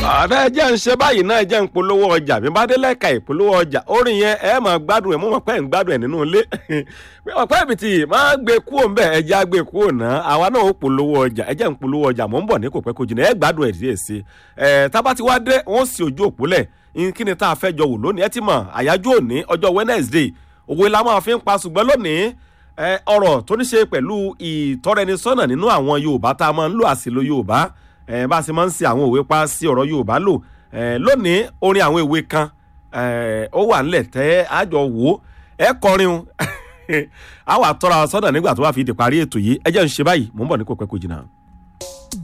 ààrẹ jẹ́ ń ṣe báyìí náà jẹ́ ń polówó ọjà bí bá dé lẹ́ka ìpolówó ọjà orin yẹn ẹ máa gbádùn ẹ̀ mú wọn pẹ́ ń gbádùn ẹ̀ nínú ilé ọ̀pẹ́ ìbìtì máa gbé kúrò ń bẹ̀ ẹ já gbé kúrò náà àwa náà ó polówó ọjà ẹ jẹ́ ń polówó ọjà mò ń bọ̀ ní kò pẹ́ kó jìnnà ẹ gbádùn ẹ̀ díẹ̀ sí ẹ tábà ti wá dé wọ́n sì ojú òpó lẹ̀ kí ni tá a fẹ́ jọ wò lónìí ẹ ti mọ̀ àyájọ́ òní ọjọ́ Wednesday òwe la máa fi ń pa ṣùgbọ́n lónìí ọ̀rọ̀ tó ní ṣe pẹ̀lú ìtọ́rẹnisọ́nà nínú àwọn Yorùbá tá a máa ń lò àsìlò Yorùbá bá a ṣe máa ń ṣe àwọn òwe pa sí ọ̀rọ̀ Yorùbá lò lónìí orin àwọn ìwé kan ó wà nílẹ̀ tẹ́ àjọ wò ẹ kọrin àwọn àtọ́ra sọ́nà nígbà tó wà fi di parí ètò yìí ẹ jẹ́ ń ṣe báyìí mò ń bọ̀ ní kò pẹ́ kò jìnnà.